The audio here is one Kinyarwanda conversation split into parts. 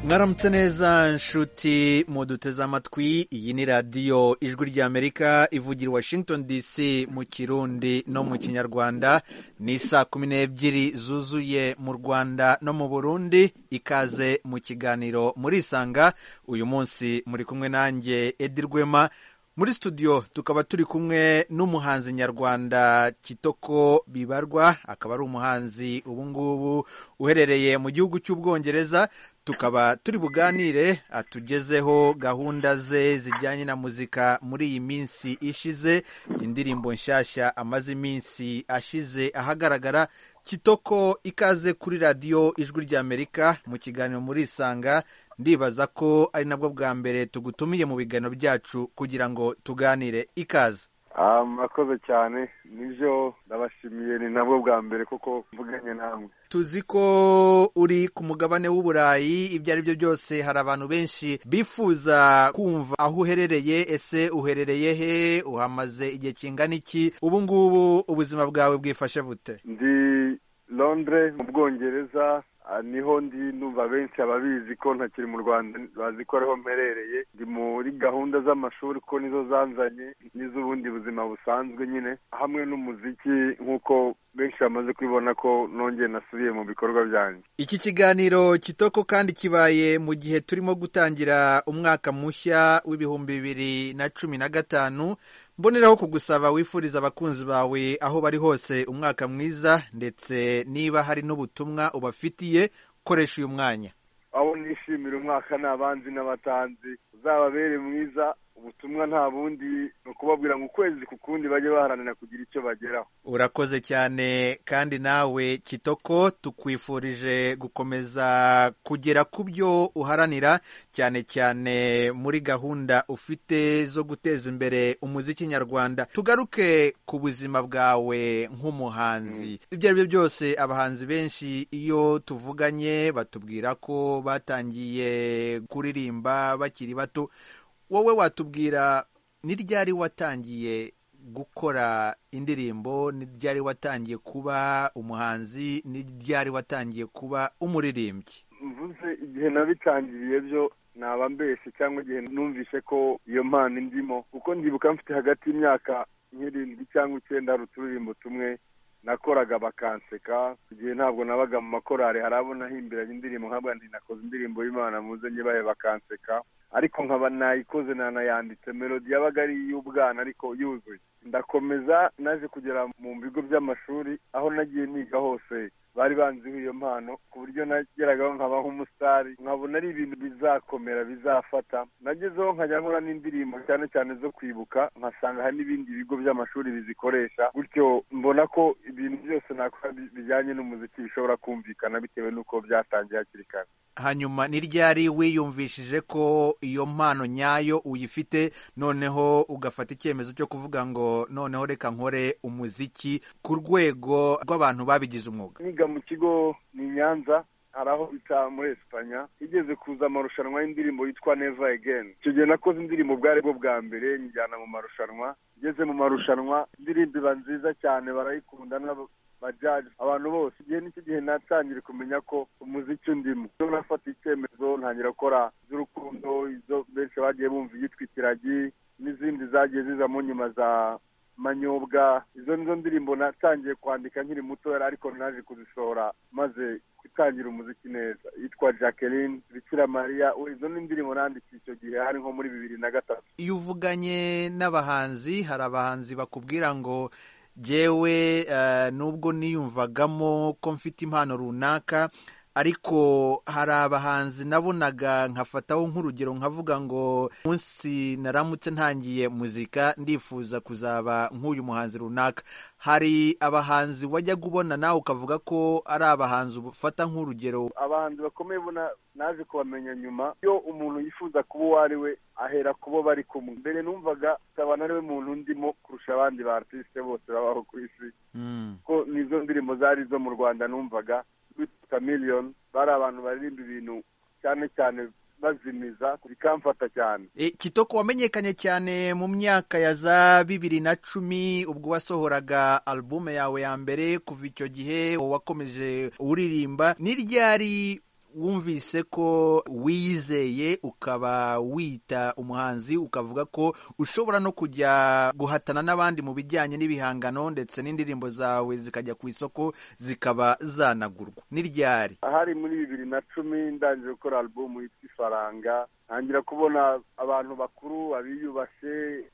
mwaramutse neza nshuti muduteze amatwi iyi ni radiyo ijwi ry'amerika ivugira washington dc mu kirundi no mu kinyarwanda ni saa kumi n'ebyiri zuzuye mu rwanda no mu burundi ikaze mu kiganiro murisanga uyu munsi muri kumwe nanjye edi rwema muri studio tukaba turi kumwe n'umuhanzi nyarwanda kitoko bibarwa akaba ari umuhanzi ubungubu uherereye mu gihugu cy'ubwongereza tukaba turi buganire atugezeho gahunda ze zijyanye na muzika muri iyi minsi ishize indirimbo nshyashya amaze iminsi ashize ahagaragara kitoko ikaze kuri radiyo ijwi ry'amerika mu kiganiro murisanga ndibaza ko ari nabwo bwa mbere tugutumiye mu biganiro byacu kugira ngo tuganire ikaze murakoze cyane nibyo ndabashimiye ni nabwo bwa mbere kuko mvuganye namwe tuzi ko uri ku mugabane w'uburayi ibyo ari byo byose hari abantu benshi bifuza kumva aho uherereye ese uherereye he uhamaze igihe kingana iki ubu ngubu ubuzima bwawe bwifashe bute ndi londire mu bwongereza niho ndi numva benshi ababizi ko ntakiri mu rwanda bazi ko ariho mperereye ndi muri gahunda z'amashuri ko nizo zanzanye n'iz'ubundi buzima busanzwe nyine hamwe n'umuziki nk'uko benshi bamaze kubibona ko nongeye nasubiye mu bikorwa byanjye iki kiganiro kitoko kandi kibaye mu gihe turimo gutangira umwaka mushya w'ibihumbi bibiri na cumi na gatanu mboneraho kugusaba wifuriza abakunzi bawe aho bari hose umwaka mwiza ndetse niba hari n'ubutumwa ubafitiye koresha uyu mwanya abo nishimira umwaka ni abanzi n'abatanzi uzababere mwiza ubutumwa nta bundi ni ukubabwira ngo ukwezi ku kundi bajye baharanira kugira icyo bageraho urakoze cyane kandi nawe kitoko tukwifurije gukomeza kugera ku byo uharanira cyane cyane muri gahunda ufite zo guteza imbere umuziki nyarwanda tugaruke ku buzima bwawe nk'umuhanzi ibyo ari byo byose abahanzi benshi iyo tuvuganye batubwira ko batangiye kuririmba bakiri bato wowe watubwira ni ryari watangiye gukora indirimbo ni ryari watangiye kuba umuhanzi ni ryari watangiye kuba umuririmbyi mvuze igihe nabitangiriye byo naba mbese cyangwa igihe numvise ko iyo mpano ndimo kuko ndibuka mfite hagati y'imyaka nk'irindwi cyangwa icyenda hari uturirimbo tumwe nakoraga bakanseka igihe ntabwo nabaga mu makorari hari abo nahimbiranye indirimbo nkabwa nakoze indirimbo y'imana muzanye bahe bakanseka ariko nkaba nayikoze nanayanditse melodi yabaga ari iy'ubwana ariko yuzuye ndakomeza naje kugera mu bigo by'amashuri aho nagiye niga hose bari banziho iyo mpano ku buryo nageragaho nkaba nk'umusitari nkabona ari ibintu bizakomera bizafata nagezeho nkajya nkora n'indirimbo cyane cyane zo kwibuka nkasanga hari n'ibindi bigo by'amashuri bizikoresha gutyo mbona ko ibintu byose nakora bijyanye n'umuziki bishobora kumvikana bitewe n'uko byatangiye hakiri kare hanyuma ni ryari wiyumvishije ko iyo mpano nyayo uyifite noneho ugafata icyemezo cyo kuvuga ngo noneho reka nkore umuziki ku rwego rw'abantu babigize umwuga niga mu kigo ni nyanza hari aho bita muri esipanya higeze kuza amarushanwa y'indirimbo yitwa neva egeni icyo gihe nakoze indirimbo bwari bwo bwa mbere njyana mu marushanwa ngeze mu marushanwa indirimbo iba nziza cyane barayikunda bajaji abantu bose igihe n'icyo gihe natangira kumenya ko umuziki undimo iyo nafata icyemezo ntangira gukora iz'urukundo izo benshi bagiye bumva iyitwa ikiragi n'izindi zagiye zizamo nyuma za manyobwa izo nizo ndirimbo natangiye kwandika nkiri mutoya ariko naje kuzisohora maze gutangira umuziki neza yitwa jacqueline bikira mariya izo ni indirimbo nandikiye icyo gihe hari nko muri bibiri na gatatu iyo uvuganye n'abahanzi hari abahanzi bakubwira ngo jyewe nubwo niyumvagamo ko mfite impano runaka ariko hari abahanzi nabonaga nkafataho nk'urugero nkavuga ngo munsi naramutse ntangiye muzika ndifuza kuzaba nk'uyu muhanzi runaka hari abahanzi wajyaga ubona nawe ukavuga ko ari abahanzi ufata nk'urugero abahanzi bakomeye ubona naje kubamenya nyuma iyo umuntu yifuza kuba uwo ari we ahera kubo bari kumwe mbere numvaga kabana ariwe muntu ndimo kurusha abandi ba artisite bose babaho ku isi ko nizo ndirimbo zari izo mu rwanda numvaga kamiliyoni bari abantu baririmba ibintu cyane cyane bazimiza bikamfata cyane kitoko wamenyekanye cyane mu myaka ya za bibiri na cumi ubwo wasohoraga alubume yawe ya mbere kuva icyo gihe wakomeje uririmba ni ryari wumvise ko wizeye ukaba wita umuhanzi ukavuga ko ushobora no kujya guhatana n'abandi mu bijyanye n'ibihangano ndetse n'indirimbo zawe zikajya ku isoko zikaba zanagurwa ni ryari ahari muri bibiri na cumi ndangije gukora alubumu yitwa ifaranga ntangira kubona abantu bakuru abiyubashye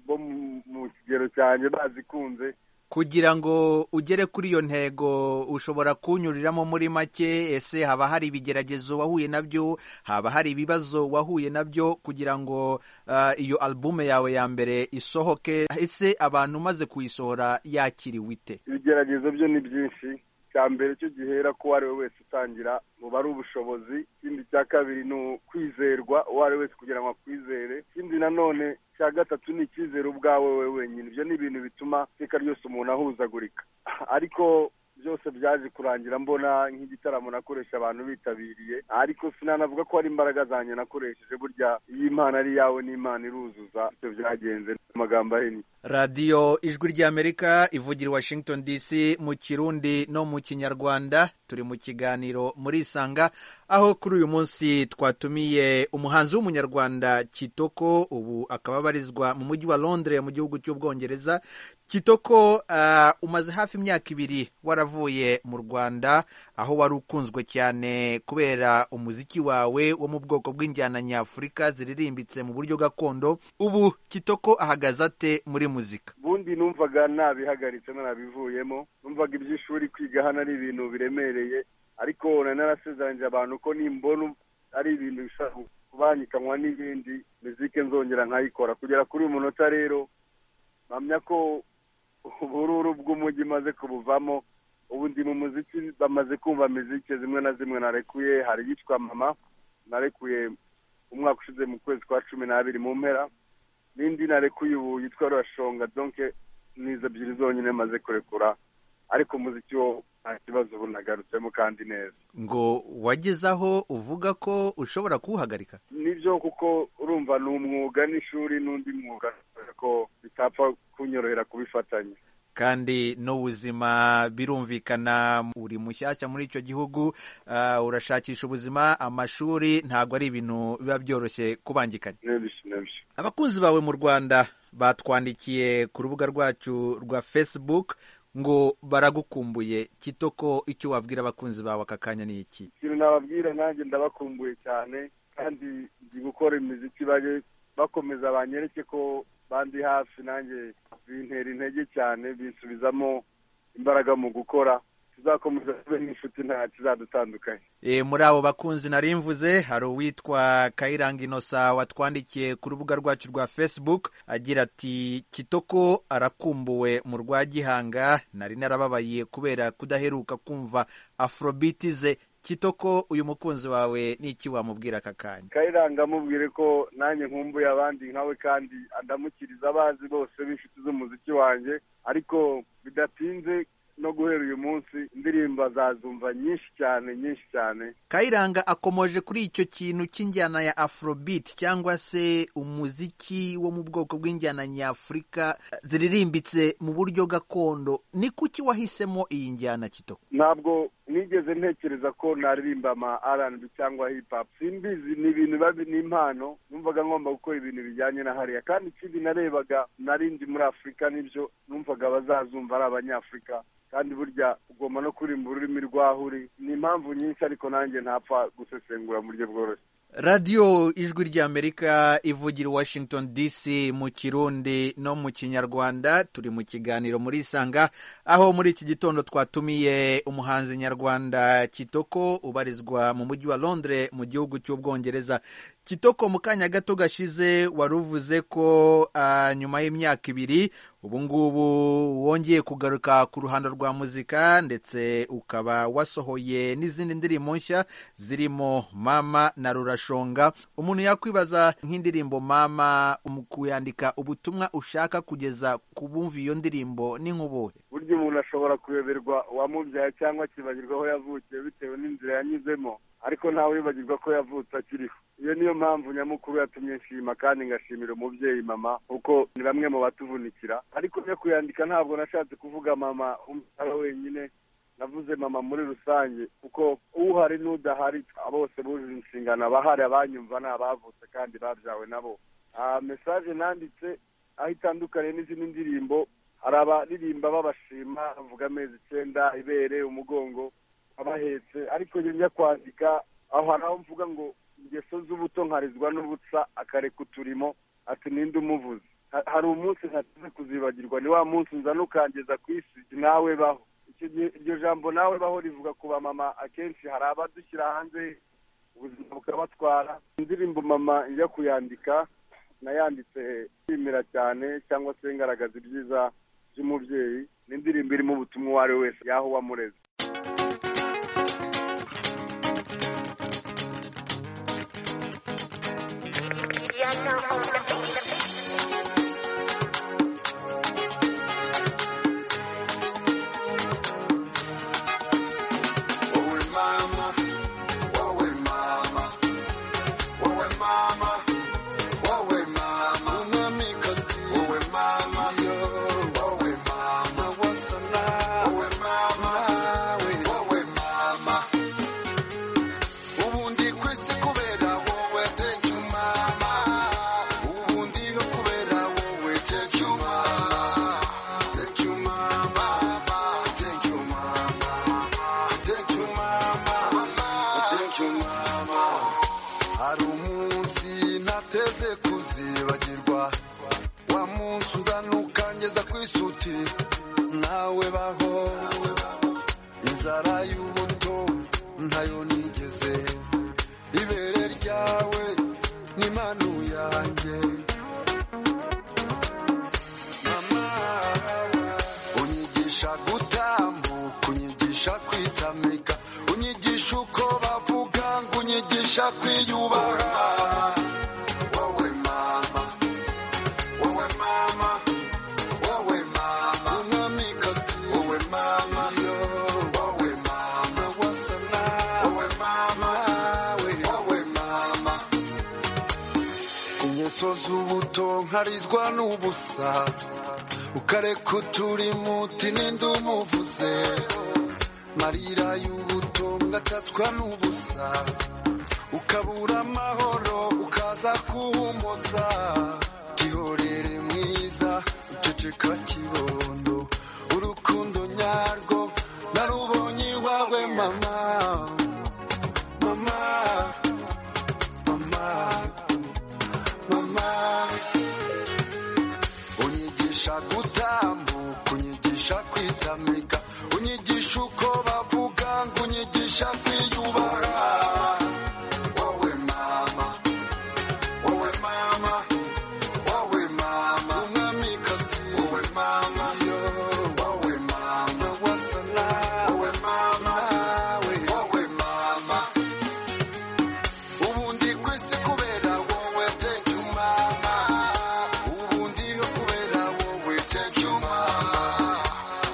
bo mu kigero cyanjye bazikunze kugira ngo ugere kuri iyo ntego ushobora kunyuriramo muri make ese haba hari ibigeragezo wahuye nabyo haba hari ibibazo wahuye nabyo kugira ngo ah, iyo albume yawe ya mbere isohoke ese abantu umaze kuyisohora yakiriwe ite ibigeragezo byo ni byinshi icya mbere cyo gihera ko uwo ari we wese utangira buba ari ubushobozi ikindi cya kabiri ni ukwizerwa uwo ari we wese kugira ngo akwizere ikindi nanone cya gatatu ni icyizere ubwawe wowe wenyine ibyo ni ibintu bituma iteka ryose umuntu ahuzagurika ariko byose byaje kurangira mbona nk'igitaramo nakoresha abantu bitabiriye ariko sinanavuga ko hari imbaraga zanjye nakoresheje burya iyo imana ari iyawe n'imana iruzuza ibyo byagenze amagambo ahinnye radiyo ijwi ry'amerika ivugira i washington dc mu kirundi no mu kinyarwanda turi mu kiganiro muri isanga aho kuri uyu munsi twatumiye umuhanzi w'umunyarwanda kitoko ubu akaba abarizwa mu mujyi wa londres mu gihugu cy'ubwongereza kitoko ah, umaze hafi imyaka ibiri waravuye mu rwanda aho wari ukunzwe cyane kubera umuziki wawe wo mu bwoko bw'injyana nyafurika ziririmbitse mu buryo gakondo ubu kitoko ahagaze ate muri muzika ubundi numvaga nabihagaritse ntanabivuyemo numvaga iby'ishuri kwiga hano ari ibintu biremereye ariko nari narasezeranyije abantu ko nimbona ari ibintu bishobora kubangikanywa n'ibindi mizike nzongera nkayikora kugera kuri uyu munota rero mpamya ko ubururu bw'umujyi maze kubuvamo ubu ndi mu muziki bamaze kumva mizike zimwe na zimwe narekuye hari iyitwa mama narekuye umwaka ushize mu kwezi kwa cumi n'abiri mu mpera n'indi narekuye ubu yitwa rurashonga donke n'izo ebyiri zonyine maze kurekura ariko umuziki wo nta kibazo ubu nagarutsemo kandi neza ngo wageze aho uvuga ko ushobora kuwuhagarika nibyo kuko urumva ni umwuga n'ishuri n'undi mwuga ko bitapfa kunyorohera kubifatanya kandi n'ubuzima birumvikana uri mushyashya muri icyo gihugu ah, urashakisha ubuzima amashuri ntabwo ari ibintu biba byoroshye kubangikanya n'ibishyu n'ibishyu abakunzi bawe mu rwanda batwandikiye ku rubuga rwacu rwa facebook ngo baragukumbuye kitoko icyo wabwira abakunzi bawe aka kanya ni iki ikintu nababwira nanjye ndabakumbuye cyane kandi ndi gukora imiziki bajye bakomeza banyereke ko bandi hafi nanjye bintera intege cyane binsubizamo imbaraga mu gukora tuzakomeza tube n'inshuti nta kizadutandukanye E, muri abo bakunzi nari mvuze hari uwitwa kayiranga inosa watwandikiye ku rubuga rwacu rwa facebook agira ati kitoko arakumbuwe mu rwa gihanga nari narababaye kubera kudaheruka kumva afrobiti ze kitoko uyu mukunzi wawe ni iki wamubwira aka kanya kayiranga amubwire ko nanjye nkumbuye abandi nkawe kandi andamukiriza abazi bose b'inshuti z'umuziki wanjye ariko bidatinze no guhera uyu munsi indirimbo azazumva nyinshi cyane nyinshi cyane kayiranga akomoje kuri icyo kintu cy'injyana ya afrobeat cyangwa se umuziki wo mu bwoko bw'injyana nyafurika eh, ziririmbitse mu buryo gakondo ni kuki wahisemo iyi njyana kitoko ntabwo nigeze ntekereza ko naririmba ama rnb cyangwa hip hop simbizi ni ibintu biba ni impano numvaga ngomba gukora ibintu bijyanye na hariya kandi ikindi narebaga nari ndi muri afurika nibyo numvaga abazazumva ari abanyafurika kandi burya ugomba no kurimba ururimi rwaho uri ni impamvu nyinshi ariko nanjye ntapfa gusesengura mu buryo bworoshye radiyo ijwi ry'amerika ivugira i washington dc mu kirundi no mu kinyarwanda turi mu kiganiro muri isanga aho muri iki gitondo twatumiye umuhanzi nyarwanda kitoko ubarizwa mu mujyi wa londres mu gihugu cy'ubwongereza kitoko mu kanya gato gashize wari uvuze ko ah, nyuma y'imyaka ibiri ubu ngubu wongeye kugaruka ku ruhando rwa muzika ndetse ukaba wasohoye n'izindi ndirimbo nshya zirimo mama na rurashonga umuntu yakwibaza nk'indirimbo mama mu kuyandika ubutumwa ushaka kugeza ku bumva iyo ndirimbo ni nk'ubuhe burya umuntu ashobora kuyoberwa uwamubyaye cyangwa akibagirwa aho yavukiye bitewe n'inzira yanyuzemo ariko ntawe wibagirwa ko yavutse akiriho iyo niyo mpamvu nyamukuru yatumye nshima kandi ngashimira umubyeyi mama kuko ni bamwe mu batuvunikira ariko njya kuyandika ntabwo nashatse kuvuga mama umutara wenyine navuze mama muri rusange kuko uhari n'udahari bose bujuje inshingano abahari abanyumva ni abavutse kandi babyawe nabo mesaje nanditse aho itandukanye n'izindi ndirimbo hari abaririmba babashima bavuga amezi icyenda ibere umugongo abahetse ariko njya kwandika aho hari aho mvuga ngo ingeso z'ubuto nkarizwa n'ubutsa akareka uturimo ati ninde umuvuze hari umunsi ntateze kuzibagirwa ni wa munsi nzanukangiza ku isi nawe baho iryo jambo nawe baho rivuga ku bamama akenshi hari abadushyira hanze ubuzima bukabatwara indirimbo mama njya kuyandika nayanditse nshimira cyane cyangwa se ngaragaza ibyiza by'umubyeyi n'indirimbo irimo ubutumwa uwo ari we wese yaho wamureze nkarizwa n'ubusa ukareka uturimo uti ninde umuvuze marira y'ubuto ngatatswa n'ubusa ukabura amahoro ukaza kuhumoza gihorere mwiza uceceka kibondo urukundo nyarwo narubonye iwawe mama mama mama mama unyigisha gutambuka unyigisha kwitamika unyigisha uko bavuga ngo unyigisha kwiyubaha wowe mama wowe mama wowe mama umwamikazi wowe mama yo wowe mama wasana wowe mama we wowe mama ubundi ku isi kubera wowe thank you mama ubundi kubera wowe thank you mama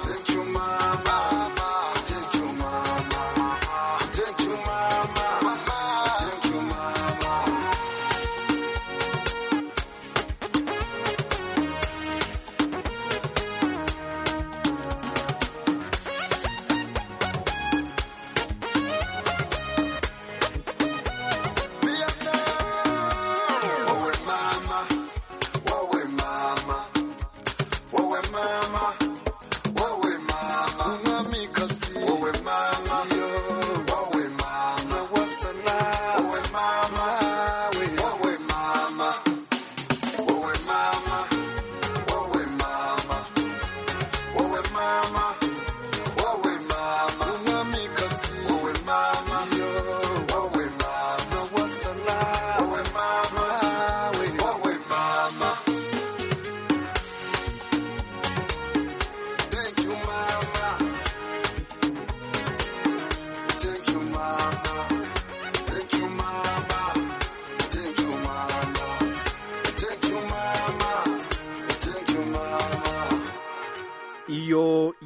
thank you mama mama thank you mama thank you mama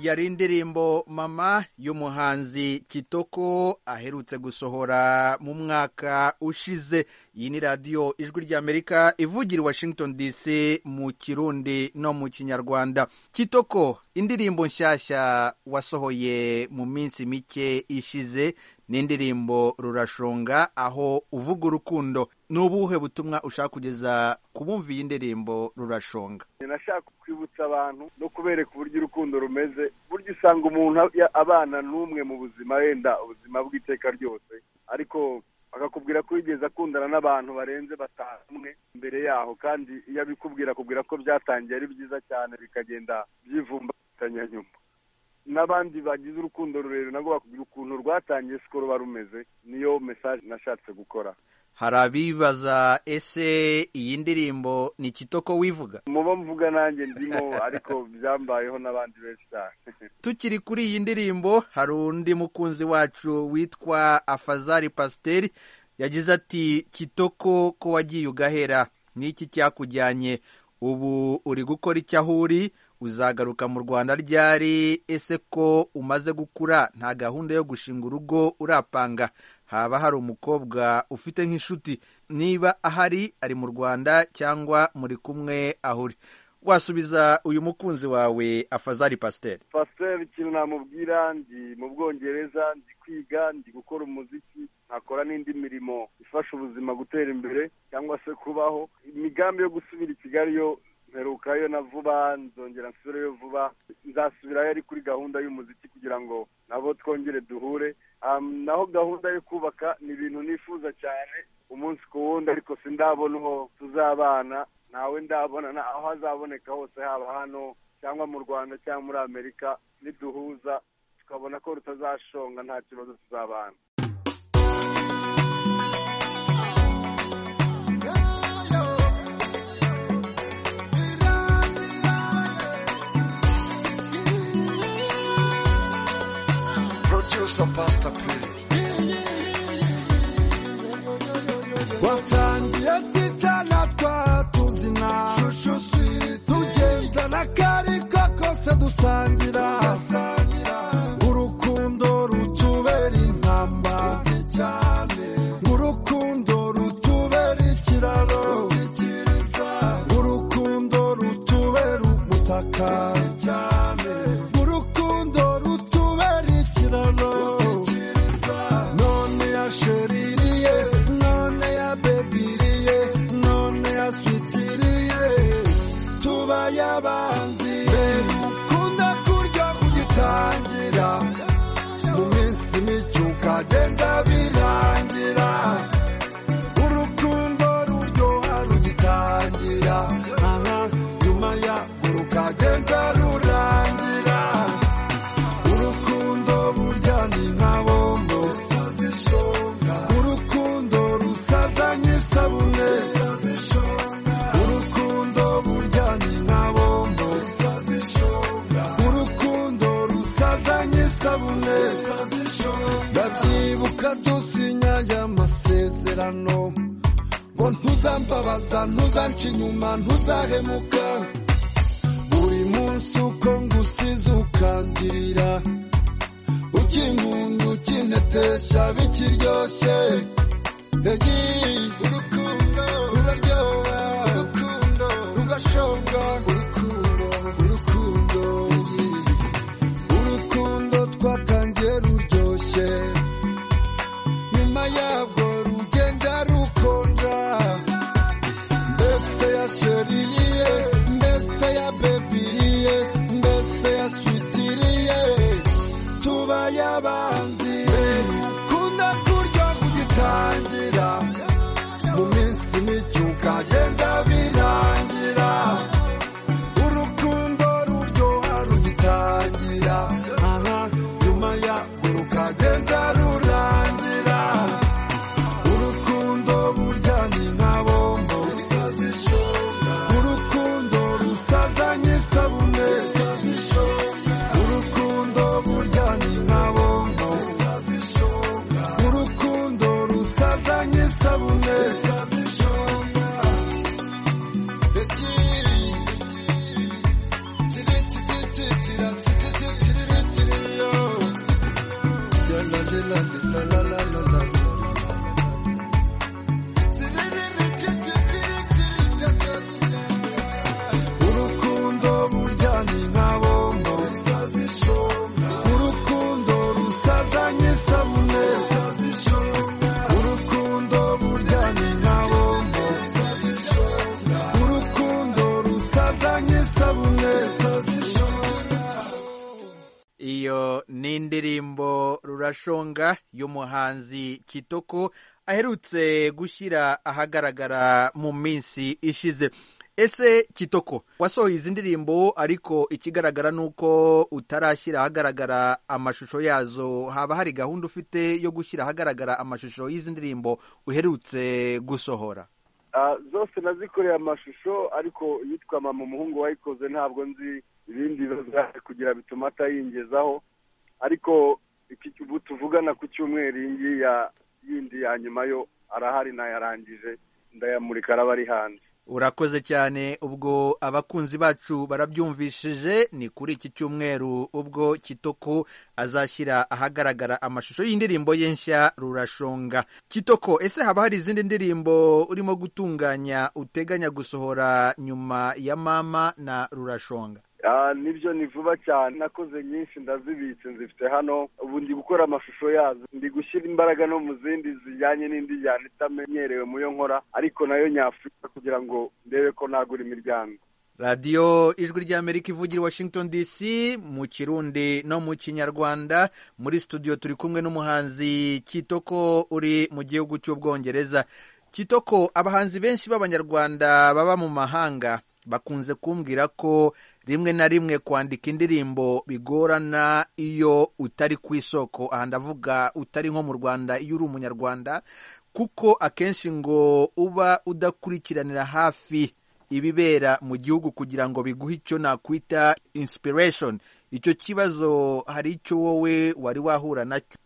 yari indirimbo mama y'umuhanzi kitoko aherutse gusohora mu mwaka ushize iyi ni radiyo ijwi ry'amerika ivugira i washington dc mu kirundi no mu kinyarwanda kitoko indirimbo nshyashya wasohoye mu minsi mike ishize ni indirimbo rurashonga aho uvuga urukundo ni ubuhe butumwa ushaka kugeza ku bumva iyi ndirimbo rurashonga nashaka kwibutsa abantu no kubereka uburyo urukundo rumeze buryo usanga umuntu a- abana n'umwe mu buzima yenda ubuzima bw'iteka ryose ariko akakubwira ko yigeze akundana n'abantu barenze batanu umwe imbere yaho kandi iyo abikubwira akubwira ko byatangiye ari byiza cyane bikagenda byivumbatanya nyuma n'abandi bagize urukundo rurerure nabwo bakubwira ukuntu rwatangiye siko ruba rumeze niyo mesaje nashatse gukora hari abibaza ese iyi ndirimbo ni kitoko wivuga mubo mvuga nanjye ndimo ariko byambayeho n'abandi benshi cyane tukiri kuri iyi ndirimbo hari undi mukunzi wacu witwa afazari pasiteri yagize ati kitoko ko wagiye ugahera n'iki cyakujyanye ubu uri gukora icyo aho uri uzagaruka mu rwanda ryari ese ko umaze gukura nta gahunda yo gushinga urugo urapanga haba hari umukobwa ufite nk'inshuti niba ahari ari mu rwanda cyangwa muri kumwe aho uri wasubiza uyu mukunzi wawe afazari pasiteri pasiteri ikintu namubwira ndi mu bwongereza ndi kwiga ndi gukora umuziki nkakora n'indi mirimo ifasha ubuzima gutera imbere cyangwa se kubaho imigambi yo gusubira i kigali yo mperukayo na vuba nzongera nsubireyo vuba nzasubirayo ari kuri gahunda y'umuziki kugira ngo nabo twongere duhure Am, naho gahunda yo kubaka ni ibintu nifuza cyane umunsi ku wundi ariko sindabona uwo tuzabana ntawe ndabonana aho hazaboneka hose haba hano cyangwa mu rwanda cyangwa muri amerika niduhuza tukabona ko rutazashonga nta kibazo tuzabana Producer Pastor P. watangiye twitana twatuzina shushu sweet tugendana akari ko kose dusangira urukundo rutubera intamba urukundo rutubera ikiraro urukundo rutubera umutaka urukundo rutubera ikiraro none ya sheririye none ya bebiriye none ya switiriye tuba yabandi ukunda kurya kugitangira mu minsi mike ukagenda birangira urukundo ruryoha rugitangira aha nyuma ya rukagenda rurangira urukundo burya ni nka bombo urukundo rusazanye isabune urukundo burya ni nka bombo urukundo rusazanye isabune ndabyibuka dusinya aya masezerano ngo ntuzambabaza ntuzanca inyuma ntuzahemuka buri munsi uko ngusize ukangirira ukinkunda ukintetesha bikiryoshye Egi, urukundo ruraryoha urukundo rugashonga urukundo urukundo egi, urukundo twatangiye ruryoshye nyuma yabwo rugenda rukonja mbese ya sheririye mbese ya bebiriye mbese ya switiriye tuba yabanzi ukunda kurya kugitangira n'indirimbo rurashonga y'umuhanzi kitoko aherutse gushyira ahagaragara mu minsi ishize ese kitoko wasohoye izi ndirimbo ariko ikigaragara ni uko utarashyira ahagaragara amashusho yazo haba hari gahunda ufite yo gushyira ahagaragara amashusho y'izi ndirimbo uherutse gusohora Ah, zose nazikoreye amashusho ariko yitwa mama umuhungu wayikoze ntabwo nzi ibindi bibazo yaje kugira bituma atayingezaho ariko iki ubu tuvugana ku cyumweru iyi ngiyi ya- yindi ya nyuma yo arahari nayarangije ndayamurika araba ari hanze urakoze cyane ubwo abakunzi bacu barabyumvishije ni kuri iki cyumweru ubwo kitoko azashyira ahagaragara amashusho y'indirimbo ye nshya rurashonga kitoko ese haba hari izindi ndirimbo urimo gutunganya uteganya gusohora nyuma ya mama na rurashonga Ah, nibyo ni vuba cyane nakoze nyinshi ndazibitse nzifite hano ubu ndi gukora amashusho yazo ndi gushyira imbaraga no mu zindi zijyanye n'indi njyana itamenyerewe mu yo nkora ariko nayo nyafurika kugira ngo ndebe ko nagura imiryango radiyo ijwi ry'amerika ivugira i washington dc mu kirundi no mu kinyarwanda muri studio turi kumwe n'umuhanzi kitoko uri mu gihugu cy'ubwongereza kitoko abahanzi benshi b'abanyarwanda baba mu mahanga bakunze kumbwira ko rimwe na rimwe kwandika indirimbo bigorana iyo utari ku isoko aha ndavuga utari nko mu rwanda iyo uri umunyarwanda kuko akenshi ngo uba udakurikiranira hafi ibibera mu gihugu kugira ngo biguhe icyo nakwita inspiration icyo kibazo hari icyo wowe wari wahura nacyo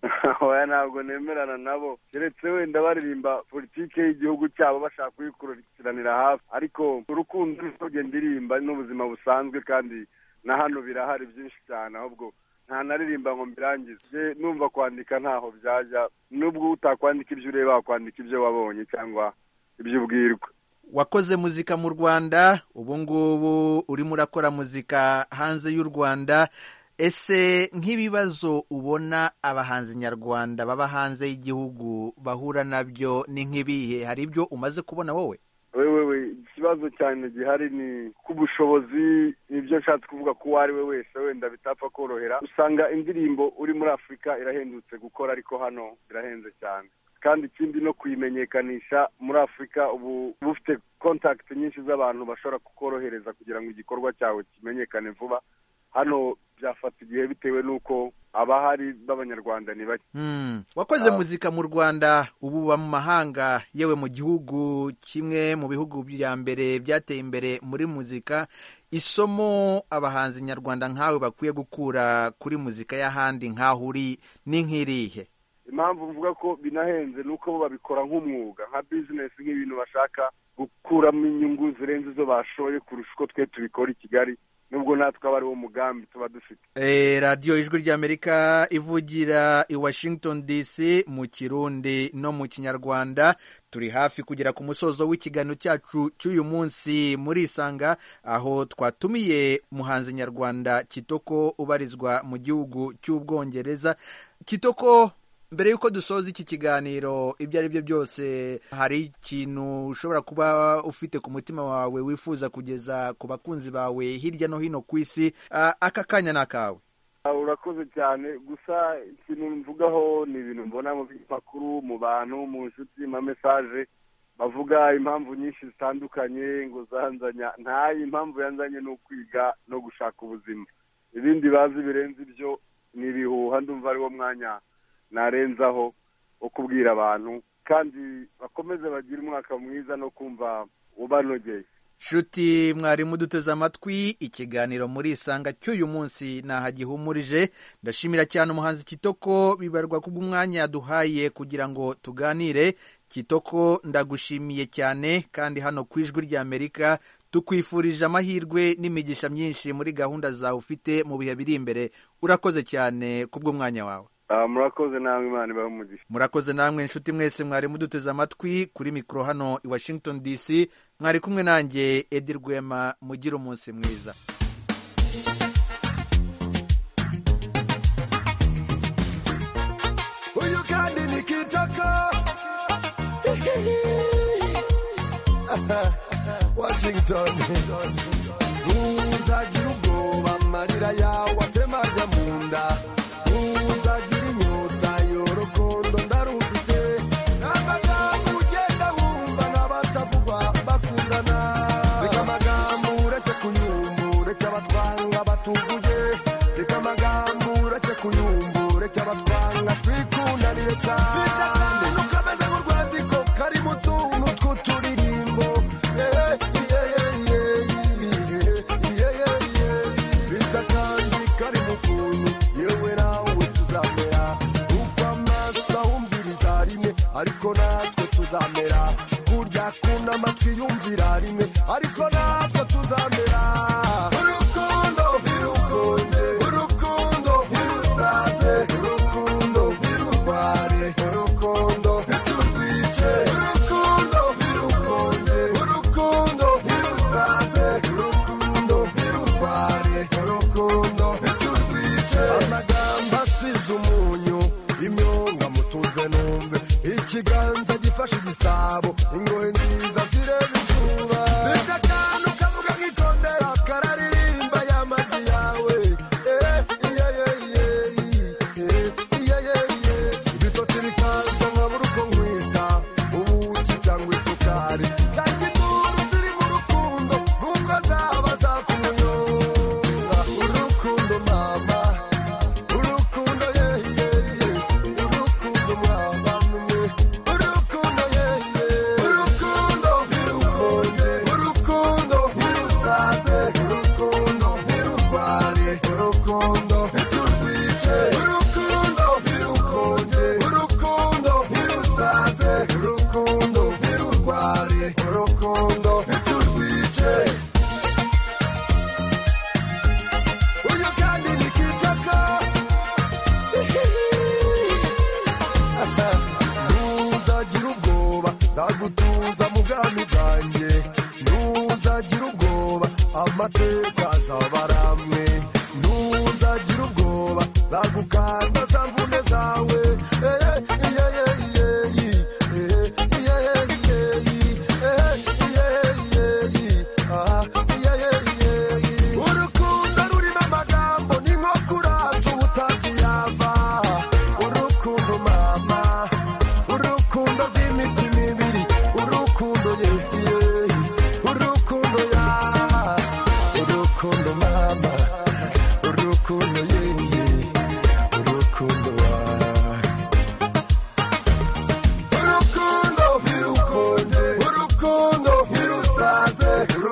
oya ntabwo nemerana nabo keretse wenda baririmba politike y'igihugu cyabo bashaka kuyikurikiranira hafi ariko urukundo n'ubwenge ndirimba n'ubuzima busanzwe kandi na hano birahari byinshi cyane ahubwo nta naririmba ngo mbirangize Je, numva kwandika ntaho byajya nubwo utakwandika ibyo ureba wakwandika ibyo wabonye cyangwa ibyo ubwirwa wakoze muzika mu rwanda ubu ngubu urimo urakora muzika hanze y'u rwanda ese nk'ibibazo ubona abahanzi nyarwanda baba hanze y'igihugu bahura nabyo ni nk'ibihe hari ibyo umaze kubona wowe wewe we ikibazo cyane gihari ni k'ubushobozi nibyo nshatse kuvuga ko uwo ari we wese wenda bitapfa korohera usanga indirimbo uri muri afurika irahendutse gukora ariko hano birahenze cyane kandi ikindi no kuyimenyekanisha muri afurika ubu uba ufite kontakiti nyinshi z'abantu bashobora kukorohereza kugira ngo igikorwa cyawe kimenyekane vuba hano byafata igihe bitewe n'uko abahari b'abanyarwanda ni bake Hmm. wakoze Ah. muzika mu rwanda ubu uba mu mahanga yewe mu gihugu kimwe mu bihugu bya mbere byateye imbere muri muzika isomo abahanzi nyarwanda nkawe bakwiye gukura kuri muzika y'ahandi nkaho uri ni nk'irihe impamvu mvuga ko binahenze ni uko bo babikora nk'umwuga nka bizinesi nk'ibintu bashaka gukuramo inyungu zirenze izo bashoye kurusha uko twe tubikora i kigali nubwo natwe aba ari wo mugambi tuba dufite Eh, radiyo ijwi ry'amerika ivugira i washington dc mu kirundi no mu kinyarwanda turi hafi kugera ku musozo w'ikiganiro cyacu cy'uyu munsi muri isanga aho twatumiye muhanzi nyarwanda kitoko ubarizwa mu gihugu cy'ubwongereza kitoko mbere y'uko dusoza iki kiganiro ibyo ari byo byose hari ikintu ushobora kuba ufite ku mutima wawe wifuza kugeza ku bakunzi bawe hirya no hino ku isi Ah, aka kanya ni akawe Ah, urakoze cyane gusa ikintu mvugaho ni ibintu mbona mu binyamakuru mu bantu mu nshuti mu mesaje bavuga impamvu nyinshi zitandukanye ngo zanzanya ntayo impamvu yanzanye ni ukwiga no gushaka ubuzima ibindi bazi birenze ibyo ni ibihuha ndumva ari wo mwanya narenzaho wo kubwira abantu kandi bakomeze bagire umwaka mwiza no kumva ubanogeye nshuti mwarimu duteze amatwi ikiganiro muri isanga cy'uyu munsi nahagihumurije ndashimira cyane umuhanzi kitoko bibarwa kubw'umwanya yaduhaye kugira ngo tuganire kitoko ndagushimiye cyane kandi hano ku ijwi ry'amerika tukwifurije amahirwe n'imigisha myinshi muri gahunda zawe ufite mu bihe biri imbere urakoze cyane kubw'umwanya wawe Ah, murakoze namwe imana ibahe umugisha murakoze namwe nshuti mwese mwari muduteze amatwi kuri mikoro hano i washington dc mwari kumwe nanjye edi rwema mugire umunsi mwiza Huyu kandi ni kitoko Washington Uzagira ubwoba amarira yawe atemarya mu nda tuzamera kurya kuna amatwi yumvira rimwe ariko natwe tuzamera urukundo ntirukunde urukundo ntirusaze urukundo ntirurware urukundo ntiturwice urukundo ntirukunde urukundo ntirusaze urukundo ntirurware urukundo ntiturwice amagambo asize umunyu imyonga mutuze numve ikiganza gifashe igisabo ingohe nziza zireba izuba bigatanu kavuga nk'ikondera kararirimba y'amajwi yawe Eh, iye, iye, iye, iye, iye, iye, iye. ibitotsi bikaza nkabura uko nkwita ubuki cyangwa isukari kakiguru ziri mu rukundo nubwo zaba zakumuyoba urukundo mama urukundo yeye urukundo mwaba mwe urukundo yeye urukundo ntirukunde urukundo ntirusaze urukundo ntirurware urukundo ntiturwice urukundo ntirukunde urukundo ntirusaze urukundo ntirurware urukundo ntiturwice uyu kandi ni kitoko ntuzagira ubwoba nzagutuza mu bwami bwanjye ntuzagira ubwoba amateka azaba ari amwe ntuzagira ubwoba nzagukanda za mvune zawe Eh, iye, iye, iye, iye, iye, iye, iye, eh, iye, iye, iye, ah, iye, iye, iye, iye. urukundo rurimo amagambo ni nko kuraza ubutazi yava urukundo mama urukundo rw'imitima ibiri urukundo ye ye, urukundo ya urukundo mama urukundo ye ye, urukundo wa urukundo ntirukunde urukundo ntirusaze urukundo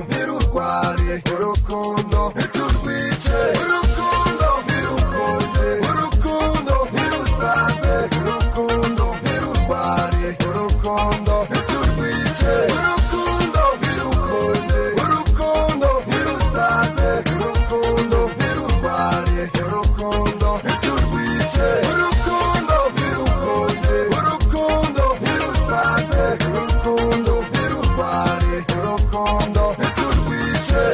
ntirurware urukundo ntiturwice urukundo ntirukunde urukundo ntirusaze urukundo ntirurware urukundo ntiturwice urukundo ntirukunde urukundo ntirusaze urukundo ntirurware urukundo ntiturwice urukundo ntirukunde urukundo ntirusaze urukundo ntirurware urukundo ntiturwice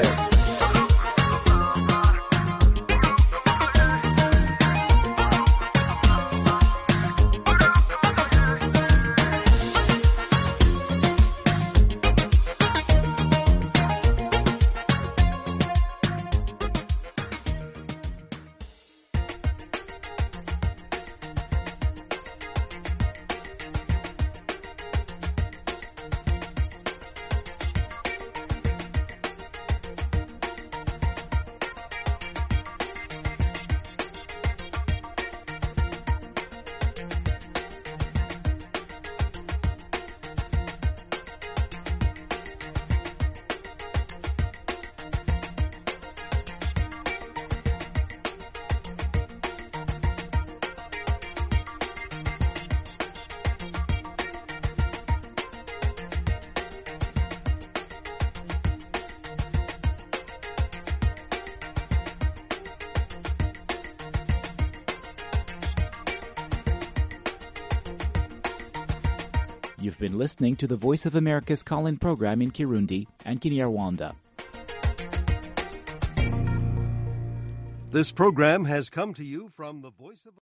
You've been listening to the Voice of America's call in program in Kirundi and Kinyarwanda. This program has come to you from the Voice of